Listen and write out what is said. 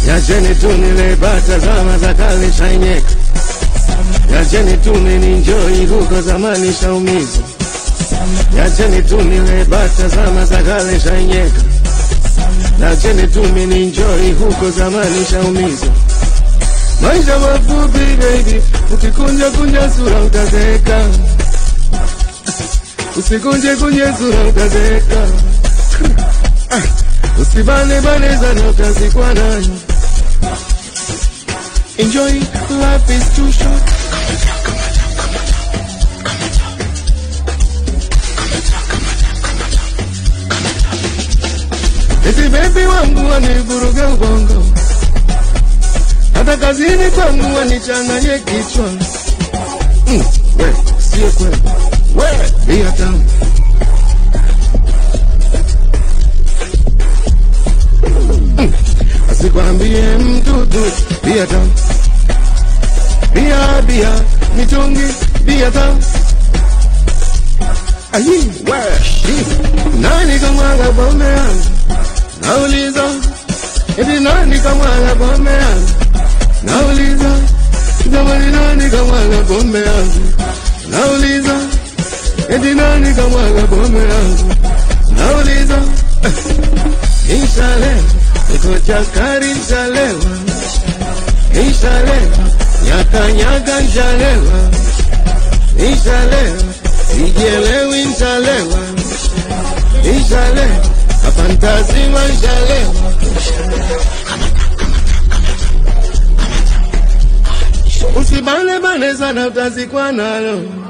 Yacheni tu nile bata zama za kale shainyeka. Yacheni tu nininjoi huko zamani shaumiza. Yacheni tu nile bata zama za kale shainyeka. Yacheni tu nininjoi huko zamani shaumiza. Maisha mafupi baby, ukikunja kunja sura utazeeka. Usikunje kunje sura utazeeka. Usibane bane sana utazikwa nayo. Enjoy, life is too short. Eti baby wangu wanivuruga ubongo, hata kazini kwangu wanichanganye kichwa. Mm, we, sio kweli, we, bia tamu asikwambie mtu tu bia tamu, bia bia mitungi bia tamu. Ayi, we, nani kamwaga pombe yangu? Nauliza, eti nani kamwaga pombe yangu? Nauliza, jamani nani kamwaga pombe yangu? Nauliza, eti nani kamwaga pombe yangu? Nauliza, Ishalewa, niko chakari nshalewa, Ishalewa, nyakanyaga nshalewa, Ishalewa, sijelewi nshalewa, Ishalewa, kapantazima nshalewa. Usibane bane sana utazikwa nalo.